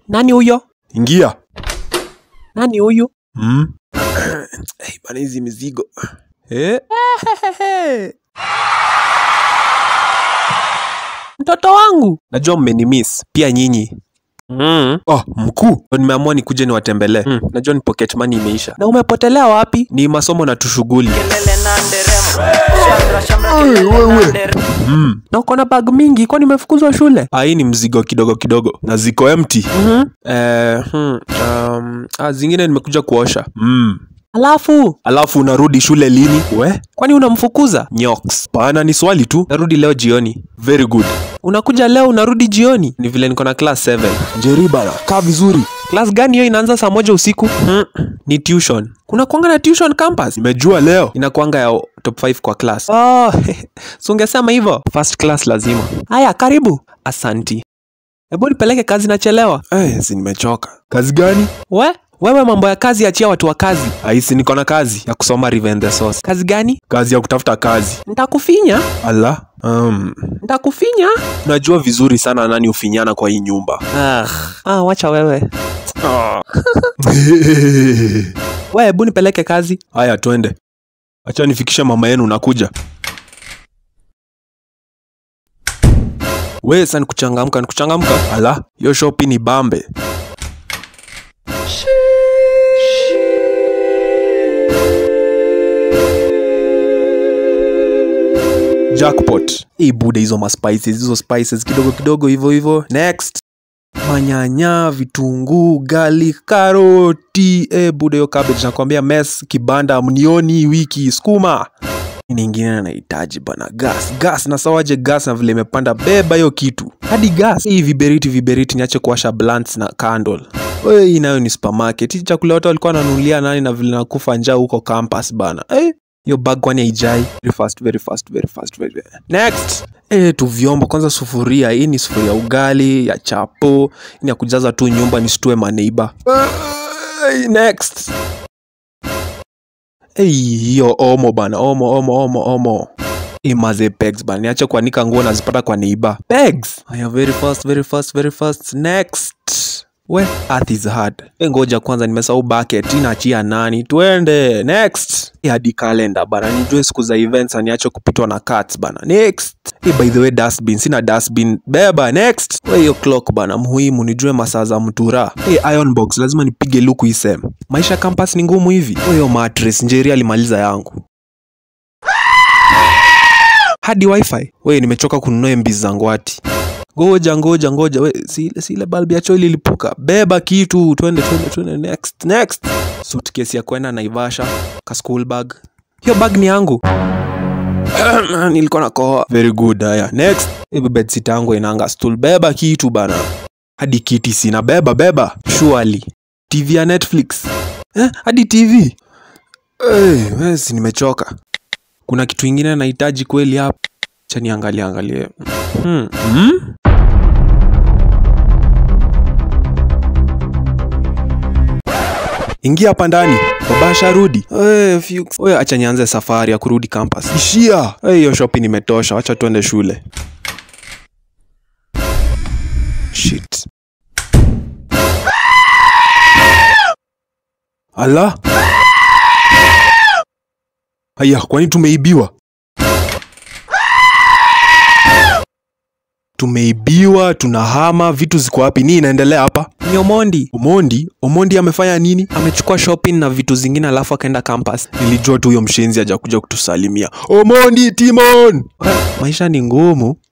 Nani huyo? Ingia. Nani huyu? Mm. hey, bana hizi mizigo. Eh? Mtoto wangu. Najua mmenimiss pia nyinyi. Mm. Oh, mkuu. Nimeamua nikuje niwatembelee. Mm. Najua ni pocket money imeisha. Na umepotelea wapi? Ni masomo na tushughuli. Mm. Na uko na bag mingi, kwani umefukuzwa shule? Ah, hii ni mzigo kidogo kidogo na ziko empty. Mhm. Eh, hmm, um, ah, zingine nimekuja kuosha. Mm. Alafu, Alafu unarudi shule lini? We? kwani unamfukuza? Nyoks. Pana ni swali tu. Narudi leo jioni. Very good. Unakuja leo unarudi jioni? Ni vile niko na class 7. Njeri bana, kaa vizuri. Class gani hiyo inaanza saa moja usiku? Mm. Ni tuition. Kuna kuanga na tuition campus? Nimejua leo inakuanga ya top 5 kwa class. Oh, si ungesema hivyo. First class lazima. Haya, karibu. Asanti. Hebu nipeleke kazi, nachelewa. Eh, si nimechoka. Kazi gani? We, wewe mambo ya kazi achia watu wa kazi. Aisi niko na kazi ya kusoma Revenge the Source. Kazi gani? Kazi ya kutafuta kazi. Nitakufinya, Ala. Um, nitakufinya. najua vizuri sana nani ufinyana kwa hii nyumba. Ah, ah, wacha wewe. Ah. We, hebu nipeleke kazi. Haya, twende. Acha nifikishe mama yenu nakuja. We, sasa nikuchangamka, nikuchangamka. Ala, hiyo shopi ni bambe. Jackpot. Hii bude hizo maspices, hizo spices kidogo kidogo hivyo hivyo. Next. Manyanya, vitunguu, garlic, karoti. Eh, bude hiyo cabbage nakwambia mess kibanda mnioni wiki sukuma. Nini ingine nahitaji bana? Gas, gas na sawaje gas na vile imepanda beba hiyo kitu. Hadi gas. Hii viberiti viberiti niache kuwasha blunts na candle. Wewe hii nayo ni supermarket. Hii chakula watu walikuwa wananunulia nani na vile nakufa njaa huko campus bana. Eh, hiyo bag kwani haijai? Very fast, very fast, very fast, very Next. Eh, tu vyombo kwanza sufuria. Hii ni sufuria ugali, ya chapo. Hii ni ya kujaza tu nyumba nisitue maneiba. Eh, next. Ei, hiyo omo bana, omo omo omo omo. Imaze pegs bana, niache kuanika nguo nazipata kwa neiba. Pegs. Haya, very fast, very fast, very fast. Next. We, earth is hard. E, ngoja kwanza nimesahau bucket, inaachia nani? Twende. Next. E, hadi calendar bana, nijue siku za events na niache kupitwa na cards bana. Next. E, by the way dustbin, sina dustbin. Beba, next. We, hiyo clock bana, muhimu nijue masaa za mtura. E, iron box, lazima nipige luku isem. Maisha campus ni ngumu hivi. We, hiyo mattress, Njeri alimaliza yangu. Hadi wifi. We, nimechoka kununua MB zangu ati. Ngoja ngoja ngoja, we si si ile bulb ya choo ililipuka. Beba kitu, twende twende twende next next. Suitcase ya kwenda Naivasha, ka school bag. Hiyo bag ni yangu. Nilikuwa na kohoa. Very good, haya. Next. Hiyo bedsheet yangu inanga stool. Beba kitu bana. Hadi kiti sina. Beba beba. Surely. TV ya Netflix. Eh, hadi TV. Hey, we si nimechoka. Kuna kitu ingine nahitaji kweli hapa. Acha niangalie angalie. Hmm. Hmm? Ingia hapa ndani. Baba asharudi. Eh, Fuchs. Oya, acha nianze safari ya kurudi campus. Ishia. Eh, hiyo shopping imetosha. Acha tuende shule. Shit. Ala. Haya, kwani tumeibiwa? Tumeibiwa, tunahama, vitu ziko wapi? Nini inaendelea hapa? Ni Omondi. Omondi? Omondi amefanya nini? Amechukua shopping na vitu zingine alafu akaenda campus. Nilijua tu huyo mshenzi hajakuja kutusalimia. Omondi, Timon! Maisha ni ngumu.